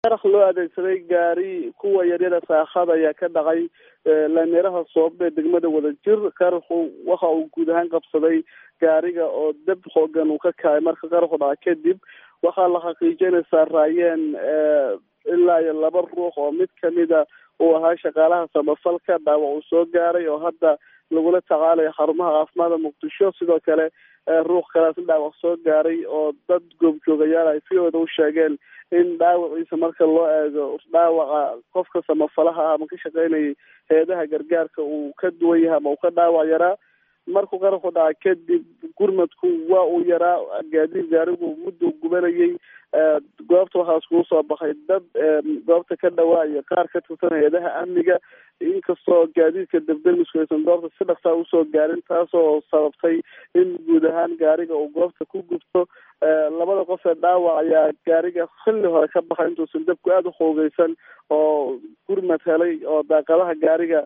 qarax loo adeegsaday gaari kuwa yaryada saakhada ayaa ka dhacay laamiraha soobe ee degmada wadajir qaraxu waxa uu guud ahaan qabsaday gaariga oo dab xoogan uu ka kacay marka qaraxu dhaca kadib waxaa la xaqiijiyay inay saaraayeen ilaa iyo laba ruux oo mid kamida uu ahaa shaqaalaha samafalka dhaawac uu soo gaaray oo hadda lagula tacaalayo xarumaha caafimaadka muqdisho sidoo kale ruux kalaas dhaawac soo gaaray oo dad goobjoogayaal ay v o da u sheegeen in dhaawaciisa marka loo eego dhaawaca qofka samafalaha ah ama ka shaqeynayay hay-adaha gargaarka uu ka duwan yahay ama uu ka dhaawac yaraa markuu qaraxu dhaca kadib gurmadku waa uu yaraa gaadiid gaarigu muddu gubanayay goobta waxaa iskugu soo baxay dad goobta ka dhawaa iyo qaar ka tirsan hay-adaha amniga inkastoo gaadiidka debdemisku aysan goobta si dhaqsaa usoo gaarin taasoo sababtay in guud ahaan gaariga uu goobta ku gubto labada qof ee dhaawac ayaa gaariga xilli hore ka baxay intuusan dabku aada u xoogeysan oo gurmad helay oo daaqadaha gaariga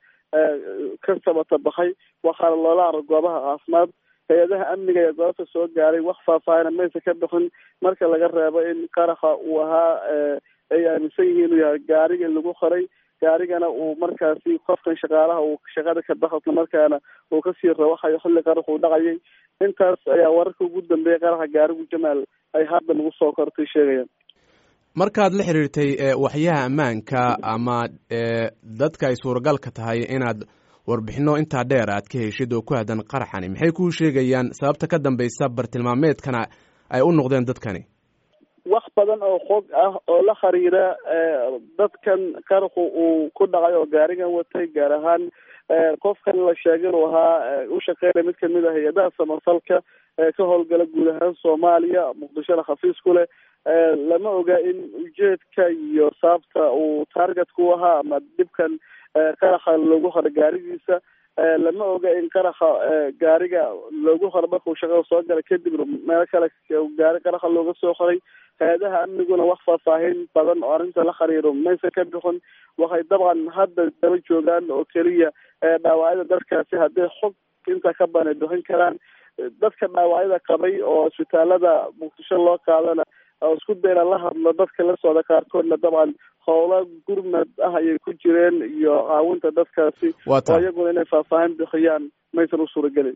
ka sabata baxay waxaana loola caro goobaha caafimaad hay-adaha amniga ee goobta soo gaaray wax faahfaahina maysa ka bixin marka laga reebo in qaraxa uu ahaa ay aaminsan yihiin inuu yahay gaariga lagu qoray gaarigana uu markaasi qofkan shaqaalaha uu shaqada ka baxo isla markaana uu kasii rawaxayo xilli qarax uu dhacayay intaas ayaa wararka ugu dambeeyay qaraxa gaarigu jamaal ay hadda nagu soo kortay sheegayaan markaad la xiriirtay waxyaha ammaanka ama dadka ay suuragalka tahay inaad warbixino intaa dheer aad ka heshid oo ku haddan qaraxani maxay kuu sheegayaan sababta ka dambaysa bartilmaameedkana ay u noqdeen dadkani wax badan oo xog ah oo la xiriira dadkan qaraxu uu ku dhacay oo gaarigan watay gaar ahaan qofkan la sheegay inuu ahaa u shaqeynaya mid kamid a hay-adaha samafalka ee ka howlgala guud ahaan soomaaliya muqdishona khafiis ku leh lama oga in ujeedka iyo sababta uu targetku ahaa ama dhibkan qaraxa loogu horo gaarigiisa lama oga in qaraxa gaariga loogu horo markuu shaqada soo galay kadib meelo kale gaari qaraxa looga soo qoray hay-adaha amniguna wax faahfaahin badan oo arrinta la xiriiro maysa ka bixin waxay dabcan hadda daba joogaan oo keliya dhaawacyada dadkaasi hadday xog inta ka badan ay bixin karaan dadka dhaawacyada qabay oo isbitaalada muqdisho loo qaadana oo isku dayna la hadlo dadka la socda qaarkoodna dabcan howlo gurmad ah ayay ku jireen iyo caawinta dadkaasi oo iyaguna inay faahfaahin bixiyaan maysan u suuragelin